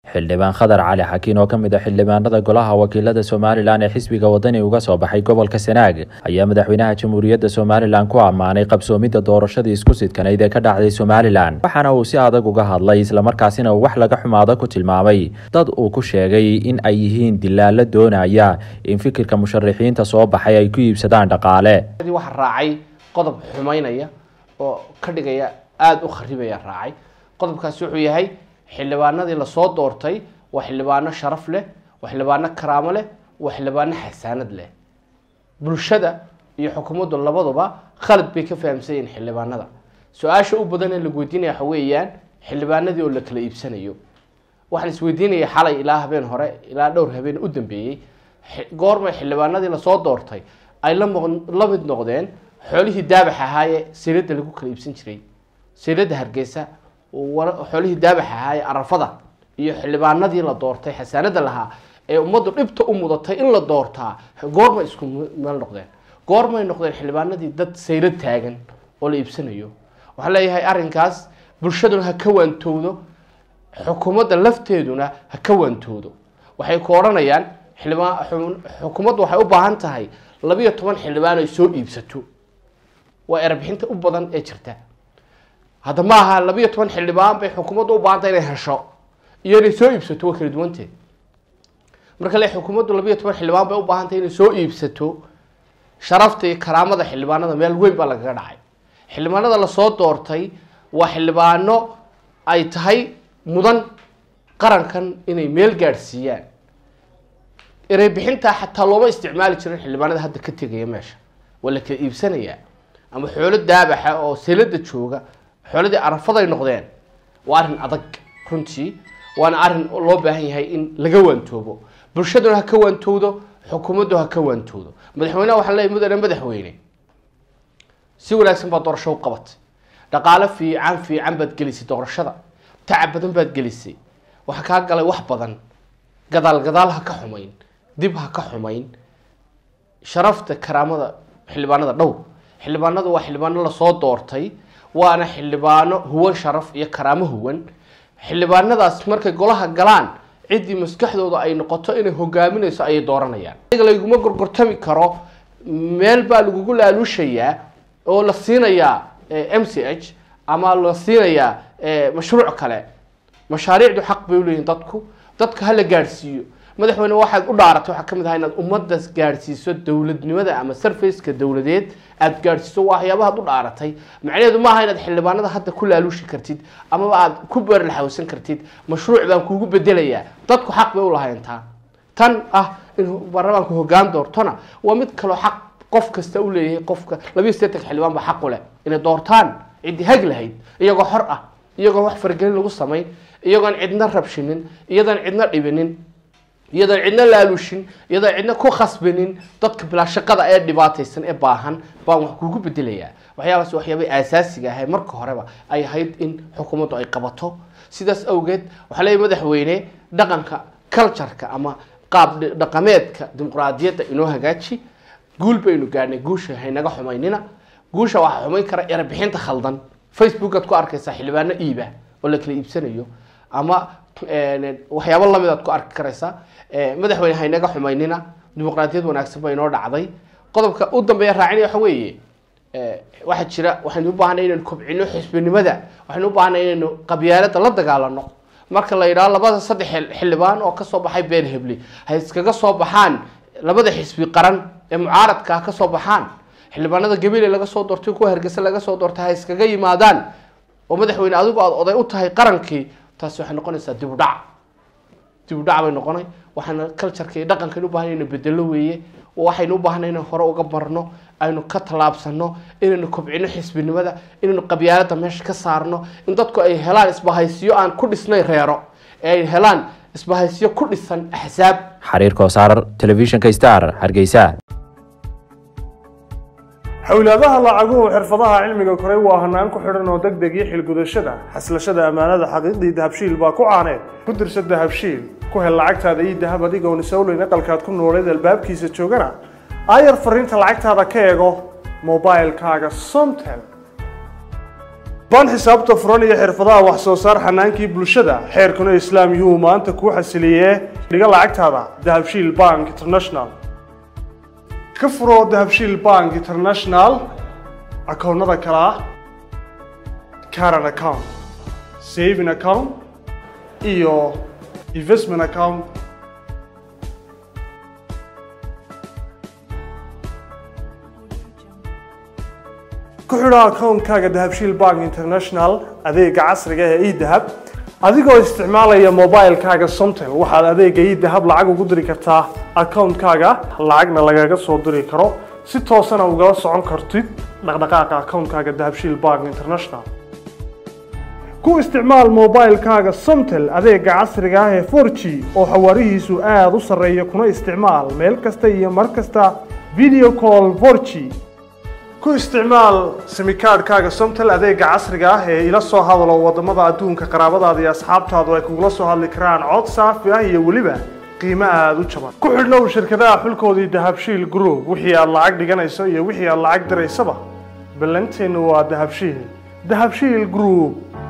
xildhibaan khadar cali xakiin oo ka mid a xildhibaanada golaha wakiilada somalilan ee xisbiga wadani uga soo baxay gobolka sanaag ayaa madaxweynaha jamhuuriyadda somalilan ku ammaanay qabsoomidda doorashadii isku sidkanayd ee ka dhacday somalilan waxaana uu si adag uga hadlay islamarkaasina uu wax laga xumaado ku tilmaamay dad uu ku sheegay in ay yihiin dilaalo doonaya in fikirka musharixiinta soo baxay ay ku iibsadaan dhaqaale waxa raacay qodob xumaynaya oo ka dhigaya aada u kharibaya raacay qodobkaasi wuxuu yahay xildhibaanadii lasoo doortay waa xildhibaano sharaf leh waa xildhibaano karaamo leh waa xildhibaano xasaanad leh bulshada iyo xukuumaddu labaduba khalad bay ka fahamsan yihiin xildhibaanada su-aasha u badan ee lagu weydiinaya waxa weeyaan xildhibaanadii oo la kala iibsanayo waxaan isweydiinaya xalay ilaa habeen hore ilaa dhowr habeen u dambeeyey goormay xildhibaanadii lasoo doortay ay la la mid noqdeen xoolihii daabax ahaayee siirada lagu kala iibsan jiray siirada hargeysa xoolihii daabax ahaayee arafada iyo xildhibaanadii la doortay xasaanada lahaa ee ummaddu dhibta u mudatay in la doortaa goormay isku meel noqdeen goormay noqdeen xildhibaanadii dad sayro taagan oo la iibsanayo waxaan leeyahay arrinkaas bulshaduna ha ka waantowdo xukuumadda lafteeduna ha ka waantowdo waxay ku odhanayaan xildhibaan xukuumaddu waxay u baahan tahay labiyo toban xildhibaan ay soo iibsato waa erbixinta u badan ee jirta hadda ma aha labiyo toban xildhibaan bay xukuumaddu u baahantay inay hesho iyo inay soo iibsato waa kala duwanteed marka le xukuumaddu labiyo toban xildhibaan bay u baahantay inay soo iibsato sharafta iyo karaamada xildhibaanada meel weyn baa lagaga dhacay xildhibaanada lasoo doortay waa xildhibaano ay tahay mudan qarankan inay meel gaadhsiiyaan ereybixintaa xataa looma isticmaali jirin xildhibaanada hadda ka tegaya meesha waa la kala iibsanayaa ama xoolo daabaxa oo selada jooga xooladii arafaday noqdeen waa arrin adag runtii waana arrin loo baahan yahay in laga waantoobo bulshaduna ha ka waantowdo xukuumaddu ha ka waantowdo madaxweyneha waxaa leeyahy mudane madaxweyne si wanaagsan baad doorasho u qabatay dhaqaalo fiican fiican baad gelisay doorashada tacab badan baad gelisay waxaa kaa galay wax badan gadaal gadaal ha ka xumayn dib ha ka xumayn sharafta karaamada xildhibaanada dhowr xildhibaanadu waa xildhibaano lasoo doortay waana xildhibaano huwan sharaf iyo karaamo huwan xildhibaanadaas markay golaha galaan ciddii maskaxdooda ay noqoto inay hogaaminayso ayay dooranayaan laguma gorgortami karo meel baa lagugu laaluushayaa oo la siinayaa m c h ama la siinayaa mashruuc kale mashaariicdu xaq bay uleeyihin dadku dadka hala gaadhsiiyo madaxweyne waxaad u dhaaratay waxaa kamid aha inaad ummaddas gaadhsiiso dowladnimada ama sarfaceka dowladeed aada gaadhsiiso waxyaabahaad u dhaaratay macnaheedu maaha inaad xildhibaanada hadda ku laaluushi kartid amaba aad ku beerlaxawsan kartid mashruuc baan kuugu bedelayaa dadku xaq bay ulahayn taa tan ah in baarlamaanku hogaan doortona waa mid kaloo xaq qof kasta u leeyahay qofka labiyo sideetanka xildhibaan baa xaq u leh inay doortaan ciddii hag lahayd iyagoo xor ah iyagoon wax faragelin lagu samayn iyagoon cidna rabshinin iyadoon cidna dhibinin iyadoon cidna laalushin iyadoon cidna ku khasbanin dadka bilaa shaqada ee dhibaataysan ee baahan baan wax kuugu bedelayaa waxyaabaas waxyaabay aasaasiga ahay marka horeba ay ahayd in xukuumaddu ay qabato sidaas awgeed waxaa leeyahy madaxweyne dhaqanka cultureka ama qaab dhaqameedka dimuqraadiyadda inoo hagaaji guul baynu gaadhnay guusha haynaga xumaynina guusha waxaa xumayn kara erebixinta khaldan facebookaad ku arkaysaa xildhibaano iiba oo la kala iibsanayo ama waxyaabo lamid aad ku arki karaysaa madaxweyne haynaga xumaynina dimuqraadiyad wanaagsan ba inoo dhacday qodobka u dambeeya raacinaya waxa weeye waxaa jira waxaynu u baahanay inaynu kobcino xisbinimada waxaynu u baahanay inaynu qabyaalada la dagaalano marka la yidhaho labada saddex xildhibaan oo kasoo baxay been hebli ha iskaga soo baxaan labada xisbi qaran ee mucaaradka ha kasoo baxaan xildhibaanada gabiley laga soo doortay kuwa hargeysa laga soo doortay ha iskaga yimaadaan oo madaxweyne adigu aada oday u tahay qarankii taasi waxay noqonaysaa dib u dhac dib u dhac bay noqonay waxaana cultureka iyo dhaqankan u bahan inaynu bedelo weeye waxaynu u baahnay inaynu hore uga marno aynu ka tallaabsano inaynu kobcino xisbinimada inaynu qabyaalada meesha ka saarno in dadku ay helaan isbahaysiyo aan ku dhisnay reero ee ay helaan isbahaysiyo ku dhisan axsaab xariir koosaar telefishinka star hargeysa xowlaadaha lacaguhu xirfadaha cilmiga koray waa hanaan ku xidhan oo deg deg iyo xilgudashada xaslashada ammaanada xaqiiqdii dahabshiil baa ku caaneed ku dirsa dahabshiil ku hel lacagtaada iyo dahab adigoon isowleyn aqalkaad ku nooleed albaabkiisa joogana aayar fariinta lacagtaada ka eego mobilkaaga somtel ban xisaabta furan iyo xirfadaha wax soo saar xanaankii bulshada xeerkuna islaam yuu maanta kuu xasiliyee dhiga lacagtaada dahabshiil bank international ka furo dahabshiil bank international akoonnada kale ah caran account saving account iyo investment account ku xidho akoonkaaga dahabshiil bank international adeega casriga ee edahab adigoo isticmaalaya mobilekaaga somtel waxaad adeega edahab lacag ugu diri kartaa akoonkaaga lacagna lagaga soo diri karo si toosana ugala socon kartid dhaqdhaqaaqa akoonkaaga dahabshiil bank international ku isticmaal mobilekaaga somtel adeega casriga ah ee 4g oo xawaarihiisu aada u sarreeya kuna isticmaal meel kasta iyo mar kasta video call 4g ku isticmaal simikaadhkaaga somtel adeega casriga ah ee ila soo hadalo wadamada adduunka qaraabadaada iyo asxaabtaadu ay kugula soo hadli karaan cod saafi ah iyo weliba qiimo aada u jaban ku xidhnow shirkadaha xulkoodii dahabshiil group wixii aad lacag dhiganayso iyo wixii aad lacag diraysaba ballanteennu waa dahabshiil dahabshiil group